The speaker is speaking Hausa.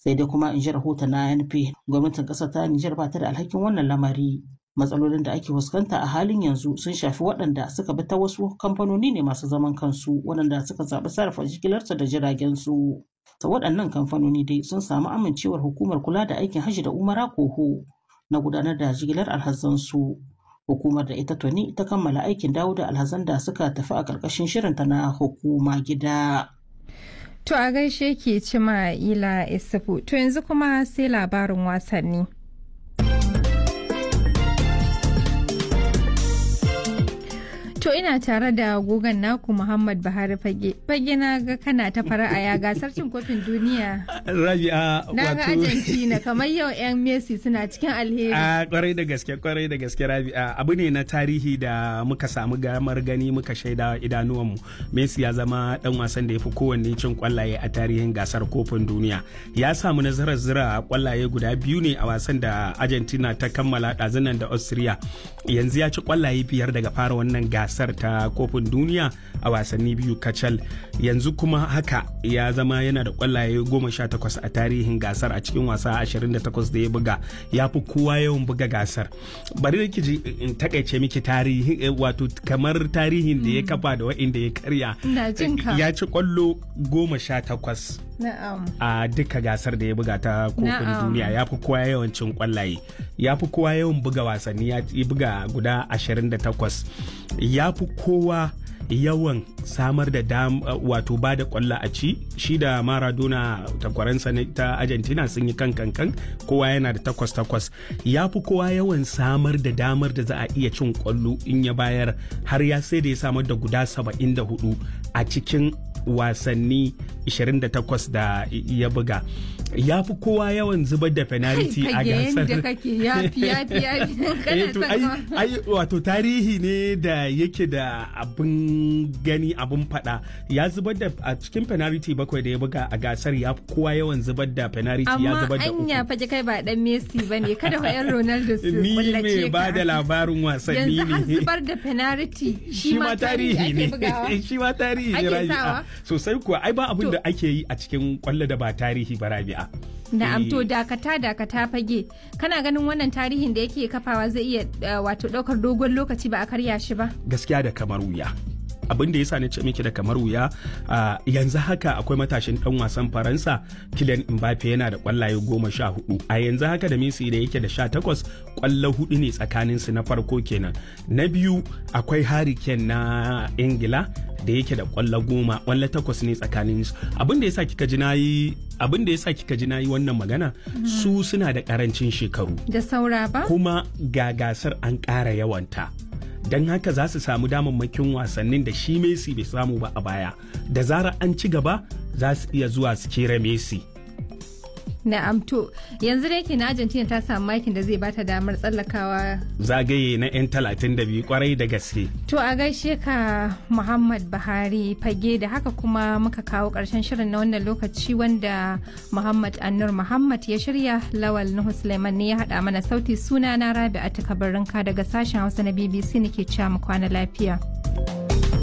sai dai kuma in ji rahoton na ANP gwamnatin ƙasar ta Nijar ba ta da alhakin wannan lamari matsalolin da ake fuskanta a halin yanzu sun shafi waɗanda suka bi ta wasu kamfanoni ne masu zaman kansu waɗanda suka zaɓi sarrafa jigilarsa da jiragen su ta waɗannan kamfanoni dai sun samu amincewar hukumar kula da aikin hajji da umara koho na gudanar da jigilar alhazansu hukumar da ita tuni ta kammala aikin dawo da alhazan da suka tafi a ƙarƙashin shirinta na hukuma gida. To a gaishe ke cima ila isufu to yanzu kuma sai labarin wasanni. To ina tare da gogon naku Muhammad Buhari Fage. Fage na ga kana ta fara'a ya gasar cin kofin duniya. Rabi'a Na ga Argentina kamar yau 'yan Messi suna cikin alheri. A kwarai da gaske kwarai da gaske Rabi'a abu ne na tarihi da muka samu gamar gani muka shaida idanuwanmu. Messi ya zama dan wasan da ya fi kowanne cin kwallaye a tarihin gasar kofin duniya. Ya samu nasarar zira kwallaye guda biyu ne a wasan da Argentina ta kammala ɗazunan da Austria. Yanzu ya ci kwallaye biyar daga fara wannan gasar. gasar ta kofin duniya a wasanni biyu kacal yanzu kuma haka ya zama yana da kwallaye goma sha takwas a tarihin gasar a cikin wasa ashirin da takwas da ya buga ya fi kowa yawan buga gasar bari da ji in takaice miki tarihi wato kamar tarihin da ya kafa da wa'inda ya karya ya ci kwallo goma sha takwas a duka gasar da ya buga ta kofin duniya ya fi kowa yawan cin kwallaye ya fi kowa yawan buga wasanni ya buga guda 28 ya fi kowa yawan samar da dam wato ba da kwallo a ci shi da maradona takwaransa ta argentina sun yi kan kankan kowa yana da takwas takwas ya fi kowa yawan samar da damar da za a iya cin kwallo in ya bayar har ya sai da ya samar da guda 74 a cikin wasanni 28 da ya buga ya fi kowa yawan zubar da penalty a gasar wato tarihi ne da yake da abin gani abin fada ya zubar da a cikin penalty bakwai da ya buga a gasar ya fi kowa yawan zubar da penalty ya zubar da uku amma anya faje kai ba dan Messi bane kada wa yan Ronaldo su ni me ba da labarin wasanni ne yanzu har zubar da penalty shi ma tarihi ne shi ma tarihi ne rabi'a sosai kuwa ai ba abin da ake yi a cikin kwallo da ba tarihi ba rabi'a Na'am to dakata dakata fage kana ganin wannan tarihin da yake kafawa zai iya wato daukar dogon lokaci ba a karya shi ba gaskiya da kamar wuya abin da yasa na ce miki da kamar wuya yanzu haka akwai matashin dan wasan faransa Kylian Mbappe yana da kwallaye goma sha hudu a yanzu haka da Messi da yake da sha takwas kwallo hudu ne tsakanin su na farko kenan na biyu akwai Harry Kane na Ingila da yake da kwallo goma kwallo takwas ne tsakanin su abin da yasa kika ji nayi abin da yasa kika ji nayi wannan magana su suna da karancin shekaru da saura ba kuma ga gasar an ƙara yawanta don haka za su samu damammakin wasannin da shi Messi bai samu ba a baya da zarar an ci gaba za su iya zuwa su kera Messi Na'am to yanzu da yake na Argentina ta samu makin da zai bata damar tsallakawa zagaye na 'yan 32 kwarai da gaske. To a gaishe ka Muhammad Buhari fage da haka kuma muka kawo karshen shirin na wannan lokaci wanda Muhammad Annur Muhammad ya shirya Lawal Nuhu Suleiman ne ya haɗa mana sauti suna na Rabi'a Takabarinka daga sashen Hausa na BBC nake cewa mu kwana lafiya.